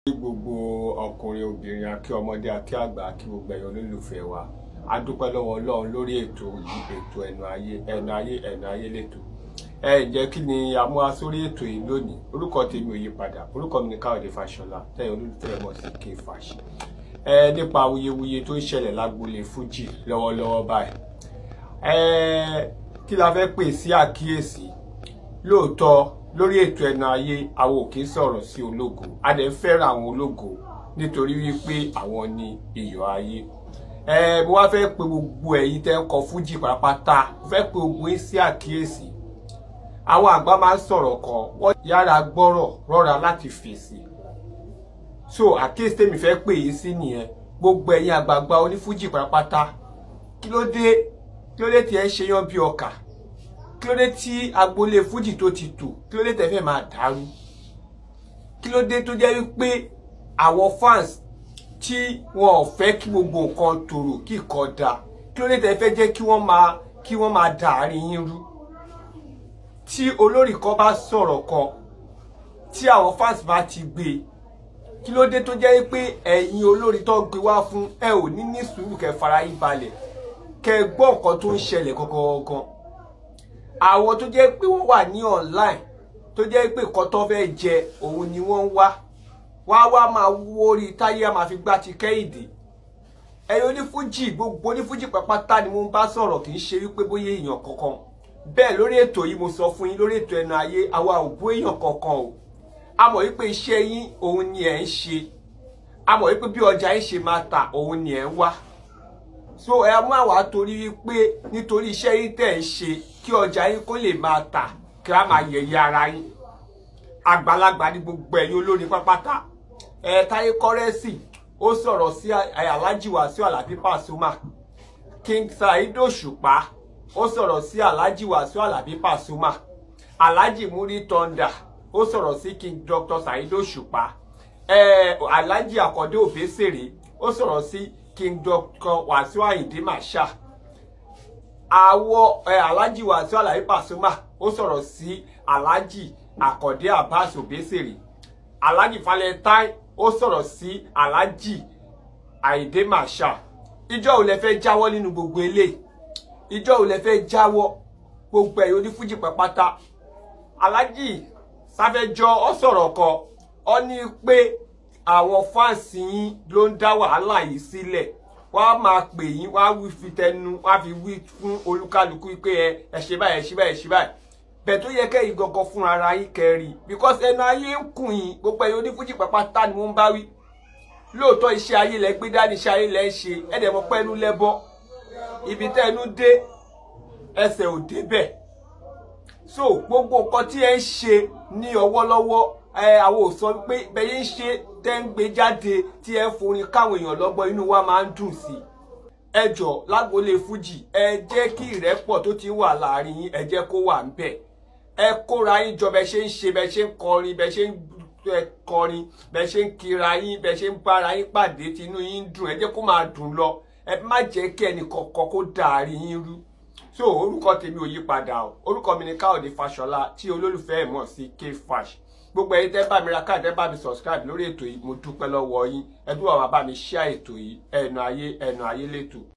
kí gbogbo ọkùnrin obìnrin akí ọmọdé akí àgbà akí gbogbo ẹ̀yàn olólùfẹ́ wa a dúpẹ́ lọ́wọ́ ọlọ́run lórí ètò yìí ètò ẹnu ayé ẹnu ayé ẹnu ayé lẹ́tọ̀ ẹ ǹjẹ́ kí ni a mú wá sórí ètò yìí lónìí orúkọ tèmi ò yí padà orúkọ mi ni káyọ̀dé fàṣọlá tẹ̀yìn olólùfẹ́ mọ̀ sí ké fàṣ ẹ nípa awuyewuye tó ń ṣẹlẹ̀ lágboolé fújì lọ́wọ́lọ́wọ́ báyìí ẹ kí la fẹ́ pè sí àkíyèsí lóòótọ́ lórí ètò ẹnu ayé àwọn ò kì í sọ̀rọ̀ sí ológo a dẹ̀ ń fẹ́ràn àwọn ológo nítorí wípé àwọn ni iyọ̀ ayé ẹ mo wá fẹ́ pe gbogbo ẹ̀yin tẹ́ ń kọ fújì pátápátá mo fẹ́ pe gbogbo yín sí àkíyèsí àwọn àgbà máa ń sọ̀rọ̀ kan wọ́n yára gbọ́rọ̀ rọ́ra láti fèsì so àkíyèsí tèmi fẹ́ pè yín sí nìyẹn gbogbo ẹ̀yin àgbààgbà onífújì pátápátá kí ló dé kí ló dé tí ẹ ń ṣe yán bí ọkà kí ló dé tí agboolé fújì tó ti tò kí ló dé tẹ́ fẹ́ máa dàrú kí ló dé tó jẹ́ wípé àwọn fans tí wọn ò fẹ́ kí gbogbo nǹkan tòrò kí nǹkan da kí ló dé tẹ́ fẹ́ jẹ́ kí wọ́n máa kí wọ́n máa dà àárín yín rú tí olórí kan bá sọ̀rọ̀ kan tí àwọn fans bá ti gbé kí ló dé tó jẹ́ pé ẹ̀yin olórí tó gbé wá fún ẹ ò ní ní sùúrù kẹ́ fara yín balẹ̀ kẹ́ gbọ́ nǹkan tó ń ṣẹlẹ̀ gangan àwọn tó jẹ́ pé wọ́n wà ní online tó jẹ́ pé nǹkan tó fẹ́ jẹ òun ni wọ́n ń wá wá wá máa wó orí táyé á máa fi gbá ti kẹ́hìndé ẹ̀yin onífújì gbogbo onífújì pàpátá ni mo ń bá sọ̀rọ̀ kì í ṣe wípé bóyá èèyàn kankan bẹ́ẹ̀ lórí ètò yìí mo sọ fún yín lórí ètò ẹnu ayé àwa ò bú èèyàn kankan o a mọ̀ wípé iṣẹ́ yín òun ni ẹ̀ ń ṣe a mọ̀ wípé bí ọjà yín ṣe máa tà òun ni ẹ̀ ń wá so ẹ má wàá torí wípé nítorí iṣẹ́ yín tẹ̀ ń ṣe kí ọjà yín kó lè máa tà kí a máa yẹ̀yẹ́ ara yín àgbàlagbà ní gbogbo ẹ̀yin olórin pápátá ẹ Táyé Kọ́rẹ́nsì ó sọ̀rọ̀ sí Alhaji Wasiu Alabi Pasuma King Saheed Òṣùpá ó sọ̀rọ̀ sí Alhaji Wasiu Alabi Pasuma Alhaji Muri Thunder ó sọ̀rọ̀ sí King Dr Saheed Òṣùpá ẹ Alhaji Akande Obesere ó sọ̀rọ̀ sí King Dr Wasiu Ayinde Marshal àwọ ẹ Alhaji Wasiu Alabi Pasuma ó sọ̀rọ̀ sí Alhaji Akande Abbas Obesere Alhaji Valentine ó sọ̀rọ̀ sí Alhaji Ayinde Marshal ìjọ ò lẹ fẹ́ jáwọ́ nínú gbogbo eléyìí ìjọ ò lẹ fẹ́ jáwọ́ gbogbo ẹ̀yin onífújì pàpátá Alhaji Sáfẹ́jọ́ ó sọ̀rọ̀ kan ó ní pé àwọn fáǹsì yín ló ń dá wàhálà yìí sílẹ̀ wọ́n á máa pè yín wọ́n á wí fi tẹnu wọ́n á fi wí fún olúkálukú pé ẹ ẹ ṣe báyìí ẹ ṣe báyìí ẹ ṣe báyìí bẹ́ẹ̀ tó yẹ kẹ́yìn gangan fún ara yín kẹrì because ẹnu ayé ń kùn yín gbogbo ẹ̀yin onífújì pàpátá ni wọ́n ń bá wí lóòótọ́ iṣẹ́ ayé lẹ gbé dání iṣẹ́ ayé lẹ ń ṣe ẹ̀dẹ̀ mọ́ pẹ́ẹ́nu lẹ́bọ́ ibi tẹ́ ẹnu dé ẹsẹ̀ ò débẹ̀ so gbogbo nǹkan tí ẹ ń ṣe ní ọwọ́lọ́wọ́ ẹ àwọn ò sọ pé bẹ́ẹ̀ ń ṣe tẹ́ ń gbé jáde tí ẹ ń forin káwọn èèyàn lọ́gbọ́n inú wa máa ń dùn sí i ẹ jọ lágboolé fújì ẹ jẹ́ kí ìrẹ́pọ̀ tó ti wà láàrin yín ẹ jẹ́ kó wà ń bẹ̀ ẹ kóra yín jọ bẹ́ẹ̀ ṣe ń ṣe bẹ́ẹ̀ ṣe ń kọrin bẹ́ẹ̀ ṣe ń kọrin bẹ́ẹ̀ ṣe ń kira yín bẹ́ẹ̀ ṣe ń bára yín pàdé tinú yín dùn ẹ jẹ́ kó máa dùn lọ ẹ má jẹ́ kí ẹnì kọ̀ọ̀kan kó dàárí yín rú so orúkọ tèmi ò yí padà o orúkọ mi ni káòdé fàṣọlá tí olólùfẹ́ ẹ̀ mọ̀ sí kfash gbogbo ẹ̀yin tẹ́ bá mi ra káàdì tẹ́ bá mi subscribe lórí ètò yìí mo dúpẹ́ lọ́wọ́ yín ẹ dúró àwọn bá mi share ètò yìí ẹnu ayé ẹnu ayé lẹ́tọ̀.